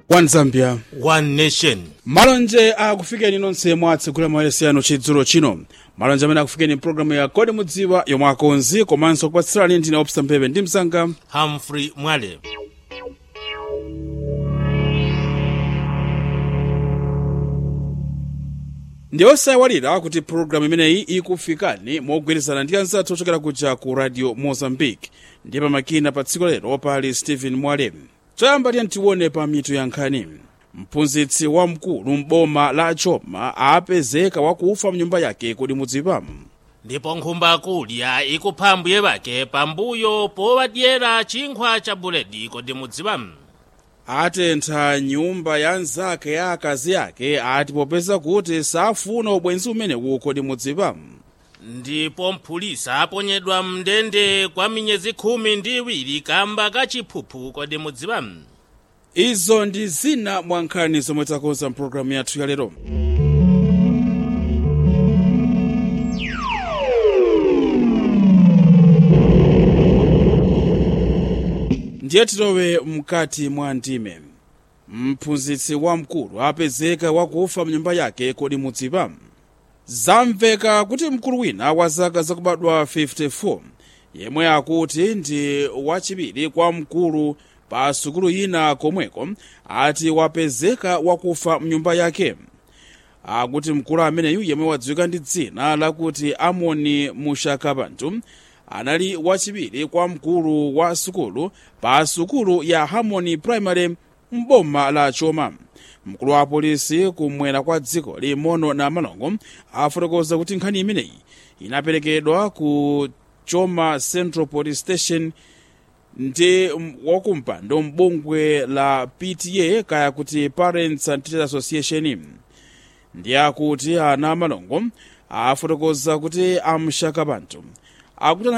one zambia one nation malonje akufikeni nonse mwatsegula mayeresano chidzulo chino malonje amene akufikeni mpulogalamu ya kodi mudziwa yomwe akonzi komanso kupatsirani ndine opsa mphepe ndi msanga humphrey mwale ndi osaiwalira kuti pulogalamu imeneyi ikufikani mogwirizana ndi anzathu ochokera kuja ku radio mozambique ndiye pamakina pa tsiku lero pali stephen mwale choyamba tiye tione pa mitu ya nkhani mphunzitsi wamkulu m'boma la choma apezeka wakufa mnyumba yake kodi mudziwa ndipo nkhumba kulya ikupha mbuye bake pambuyo powadyera chinkhwa cha buledi kodi mudziwa atentha nyumba ya nzake ya akazi ake ati popeza kuti safuna ubwenzi umenewu kodi mudziwa ndipo mphulisa aponyedwa mndende kwa miyezi khumi ndi iwiri kamba kachiphuphu kodi mudziwa izo ndi zina mwa nkhani zomwe takonza mpulogalamu yathu ya lero ndiye tilowe mkati mwa ndime mphunzitsi wamkulu apezeka wakufa mnyumba yake kodi mudziwa zamveka kuti mkulu wina wa zaka zakubadwa 54 yemwe akuti ndi wachiwiri kwa mkulu pa sukulu ina komweko ati wapezeka wakufa mnyumba yake akuti mkulu ameneyu yemwe wadziwika ndi dzina lakuti amoni mushakabantu anali wachiwiri kwa mkulu wa sukulu pa sukulu ya harmony primary m'boma la choma mkulu wa polisi kumwera kwa dziko limono na malongo afotokoza kuti nkhani imeneyi inaperekedwa ku choma central police station ndi wakumpando m'bungwe la pta kaya kuti parents and teachers association ndi akuti ana malongo afotokoza kuti amshakabantu akuti